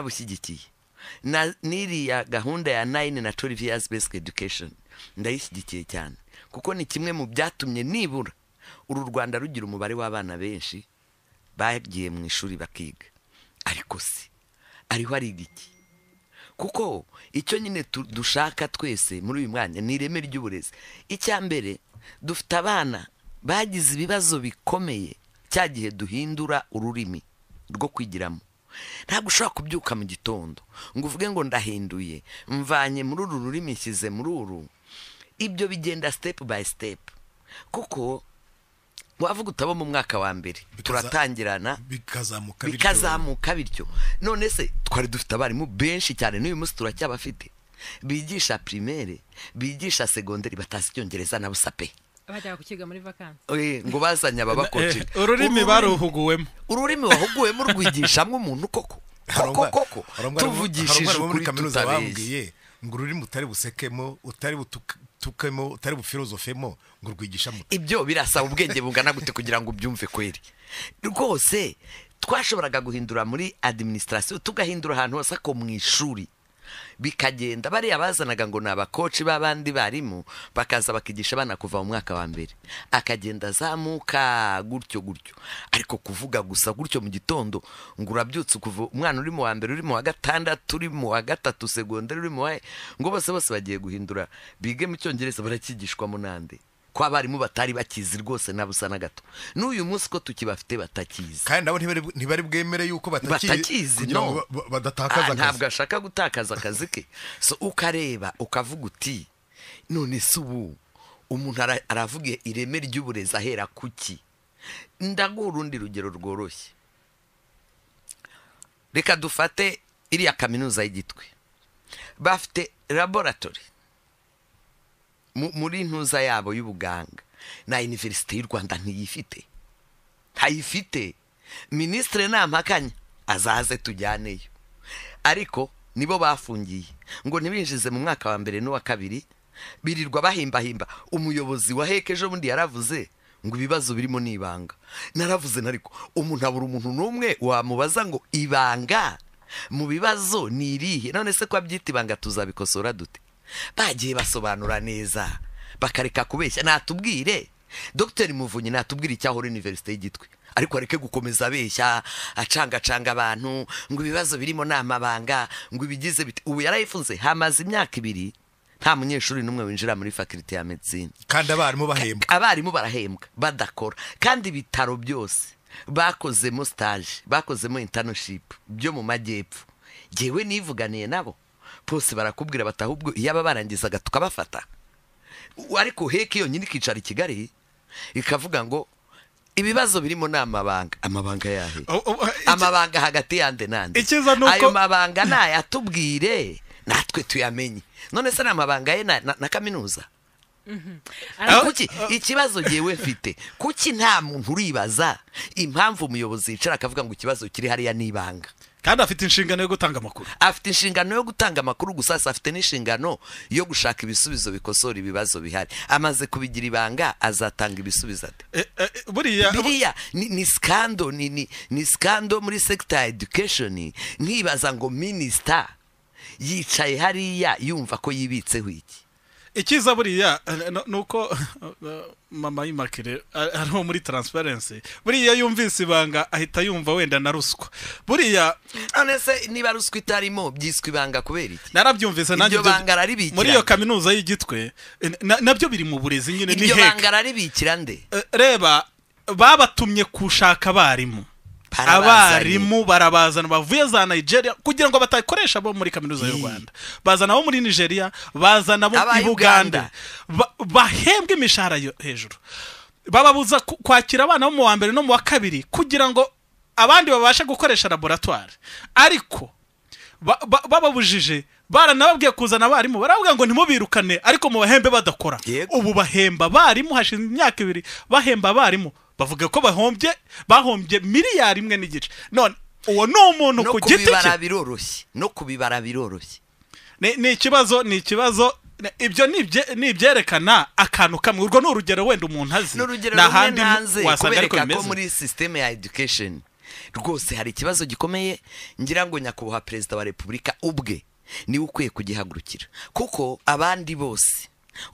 ndanabushyigikiye na n'iriya gahunda ya nayini na twelve years basic education ndayishyigikiye cyane kuko ni kimwe mu byatumye nibura uru rwanda rugira umubare w'abana benshi bagiye mu ishuri bakiga ariko si ariho ari iki kuko icyo nyine tu- dushaka twese muri uyu mwanya ni ireme ry'uburezi icya mbere dufite abana bagize ibibazo bikomeye cya gihe duhindura ururimi rwo kwigiramo ntabwo ushobora kubyuka mu gitondo ngo uvuge ngo ndahinduye mvanye muri uru rurimi nshyize muri uru ibyo bigenda step by step kuko wavuga utabo mu mwaka wa mbere Bikaza- turatangirana bikazamuka bityo. bikazamuka bityo none se twari dufite abarimu benshi cyane n'uyu munsi turacyabafite bigisha primaire bigisha segonderi batazi icyongereza na busa pe bajyaga kukiga muri vakansi Eh, ngo bazanye ababakocinga Eh, ururimi baruhuguwemo ururimi wahuguwemo urwigishamo umuntu koko koko Harangwa- koko harangwa harimo- tuvugishije harangwa harimo muri ukuri kaminuza tutabeshye bambwiye ngo ururimi utari busekemo utari butukemo utari bufilozofemo ngo urwigishamo ibyo birasaba ubwenge bungana gute kugira ngo ubyumve kweri rwose twashoboraga guhindura muri administration tugahindura ahantu hose ako mu ishuri bikagenda bariya bazanaga ngo ni abakoci b'abandi barimu bakaza bakigisha abana kuva mu mwaka wa mbere akagenda azamuka gutyo gutyo ariko kuvuga gusa gutyo mu gitondo ngo urabyutse kuva umwana uri mu wa mbere uri mu wa gatandatu uri mu wa gatatu segonderi uri mu wa ngo bose bose bagiye guhindura bige mu cyongereza barakigishwamo n'andi ko abarimu batari bakizi rwose na busa na gato n'uyu munsi ko tukibafite batakizi kandi nabo ntibari ntibari bwemere yuko bataki- batakizi kugira no ngo ba- ba- Ah, badatakaza ntabwo akazi ashaka gutakaza akazi ke so ukareba ukavuga uti none se ubu umuntu ara- aravuga ireme ry'uburezi ahera kuki ndaguha urundi rugero rworoshye reka dufate iriya kaminuza y'igitwe bafite laboratory mu- muri ntuza yabo y'ubuganga na iniverisite y'u rwanda ntiyifite ntayifite minisitiri ntampakanya azaze tujyaneyo ariko nibo bafungiye ngo ntibinjize mu mwaka wa mbere n'uwa kabiri birirwa bahimbahimba umuyobozi wa heke ejo bundi yaravuze ngo ibibazo birimo ni ibanga naravuze nariko umuntu abura umuntu n'umwe wamubaza ngo ibanga mu bibazo ni irihe none se ko abyita ibanga tuzabikosora dute bagiye basobanura neza bakareka kubeshya natubwire dogiteri muvunyi natubwire icyahora univerisite y'igitwe ariko areke gukomeza abeshya acangacanga abantu ngo ibibazo birimo ni amabanga ngo ibigize bite ubu yarayifunze hamaze imyaka ibiri nta munyeshuri n'umwe winjira muri fakulite ya medicine kandi abarimu bahembwa abarimu barahembwa badakora kandi ibitaro byose bakozemo stage bakozemo internship byo mu majyepfo jyewe nivuganiye nabo bose barakubwira bati ahubwo iyo aba barangizaga tukabafata U- ariko heke yonyine ikicara i kigali ikavuga ngo ibibazo birimo ni amabanga amabanga yahe Oh, oh, oh, iki- amabanga hagati yande nande Icyiza ni uko- ayo mabanga nayatubwire natwe tuyamenye none se ni amabanga ye na, na, na kaminuza ariko kuki ikibazo ngewe mfite kuki nta muntu uribaza impamvu umuyobozi yicara akavuga ngo ikibazo kiri hariya ni ibanga kandi afite inshingano yo gutanga amakuru afite inshingano yo gutanga amakuru gusa si afite n'inshingano yo gushaka ibisubizo bikosora ibibazo bihari amaze kubigira ibanga azatanga ibisubizo ate Eh, eh, buriya biriya ni, ni skando ni, ni, ni skando muri sector ya education nkibaza ngo minisita yicaye hariya yumva ko yibitseho iki ikiza buriya eh, no- ni uko eh, mama y'imakire eh, ari uwo muri taransiparensi buriya iyo yumvise ibanga ahita yumva wenda na ruswa buriya none se niba ruswa itarimo byiswe ibanga kubera iki narabyumvise nanjye Iryo ibyo- banga araribikira. muri iyo kaminuza y'igitwe eh, na- nabyo biri mu burezi nyine ni iryo heke banga araribikira nde Eh, reba babatumye gushaka abarimu Barabazanye. abarimu barabazana bavuye za nigeria kugira ngo batakoresha bo muri kaminuza y'u Ii. rwanda bazana abo muri nigeria bazana abo Aba i Uganda. buganda Ba- bahembwe imishahara yo hejuru bababuza ku- kwakira abana bo mu wa mbere no mu wa kabiri kugira ngo abandi babashe gukoresha laboratwari ariko ba- ba- bababujije baranababwiye kuzana abarimu barababwira ngo ntimubirukane ariko mubahembe badakora Yego. ubu bahemba abarimu hashize imyaka ibiri bahemba abarimu bavuga ko bahombye bahombye miliyari imwe n'igice none uwo ni umuntu no ku giti kubibara cye biroroshye no kubibara biroroshye Ni- ni ikibazo ni ikibazo ni- ibyo ni ibye- ni ibyerekana akantu kamwe urwo ni urugero wenda umuntu azi n'urugero nta rumwe handi mu- nanze wasanga kubereka ariko ko bimeze muri sisiteme ya education rwose hari ikibazo gikomeye ngira ngo nyakubahwa perezida wa repubulika ubwe niwe ukwiye kugihagurukira kuko abandi bose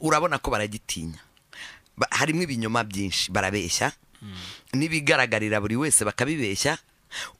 urabona ko baragitinya Ba- harimo ibinyoma byinshi barabeshya n'ibigaragarira buri wese bakabibeshya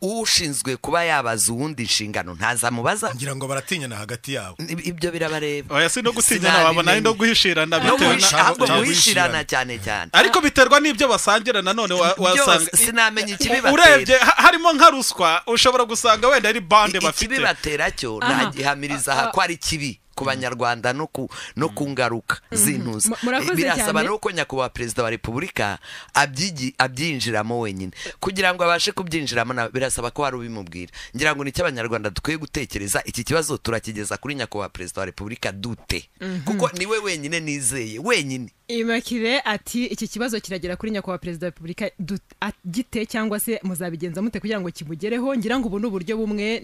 ushinzwe kuba yabaza uwundi inshingano ntazamubaza ngira ngo baratinyana hagati yabo Ib- ibyo birabareba oya si no gutinyana wabona ari no Sinabimenye. guhishirana No bitewe na- guhishi- nabo- ahubwo nabo guhishirana bishirana. cyane cyane ariko biterwa n'ibyo basangira nanone wa- wasanga byose sinamenya urebye ikibibatera ha- harimo nka ruswa ushobora gusanga wenda ari bande bafite ikibibatera cyo Aha. ntagihamiriza aha ko ari kibi ku banyarwanda no ku no ku ngaruka z'intuza Mu- murakoze birasaba cyane. nuko nyakubahwa perezida wa repubulika abyigi- abyinjiramo wenyine kugira ngo abashe kubyinjiramo na- birasaba ko hari ubimubwira ngira ngo nicyo abanyarwanda dukwiye gutekereza iki kibazo turakigeza kuri nyakubahwa perezida wa repubulika dute kuko niwe wenyine nizeye wenyine imakire ati iki kibazo kiragera kuri nyakubahwa perezida wa repubulika du- a- gite cyangwa se muzabigenza mute kugira ngo kimugereho ngira ngo ubu ni uburyo bumwe